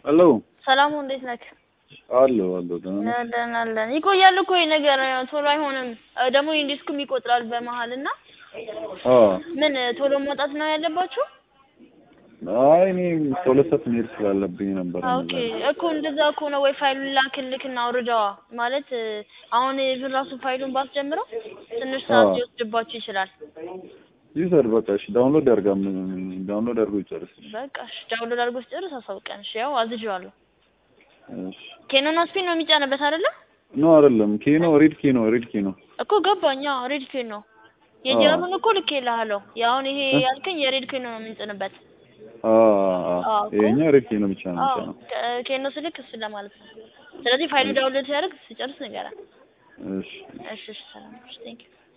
ሄሎ ሰላሙ እንዴት ነህ? አለሁ አለሁ ደህና ነህ? ደህና አለን። ይቆያል እኮ ይሄ ነገር ቶሎ አይሆንም። እ ደግሞ ኢንዲስኩም ይቆጥራል በመሀል እና አዎ ምን ቶሎ መውጣት ነው ያለባችሁ? አይ እኔ ከሁለት ሰዓት መሄድ ስላለብኝ ነበር። ኦኬ እኮ እንደዛ እኮ ነው ወይ ፋይሉን ላክልክና አውርደዋ ማለት እ አሁን ኢቭን ራሱ ፋይሉን ባስጀምረው ትንሽ ሰዓት አዎ። ሊወስድባችሁ ይችላል። ይውሰድ በቃ እሺ፣ ዳውንሎድ ያርጋ ዳውንሎድ አድርጎ ይጨርስ። በቃ እሺ ዳውንሎድ አድርጎ ሲጨርስ አሳውቀን። እሺ ያው አዝዤዋለሁ። እሺ ኬኖና ስፒን ነው የሚጫንበት አይደለ? ኖ አይደለም፣ ኬኖ ሬድ ኬኖ ሬድ ኬኖ እኮ ገባኝ። አዎ ሬድ ኬን ነው የጀርመን እኮ ልኬልሃለሁ። የአሁን ይሄ ያልከኝ የሬድ ኬን ነው የምንጭንበት። አ አዎ እኮ። ይሄኛ ሬድ ኬኖ ብቻ ነው አዎ ብቻ ነው። ከ- ኬኖ ስልክ እሱን ለማለት ነው። ስለዚህ ፋይሉ ዳውንሎድ ሲያደርግ ሲጨርስ ንገረን። እሺ እሺ እሺ ሰላም። እሺ ቴንክ ዩ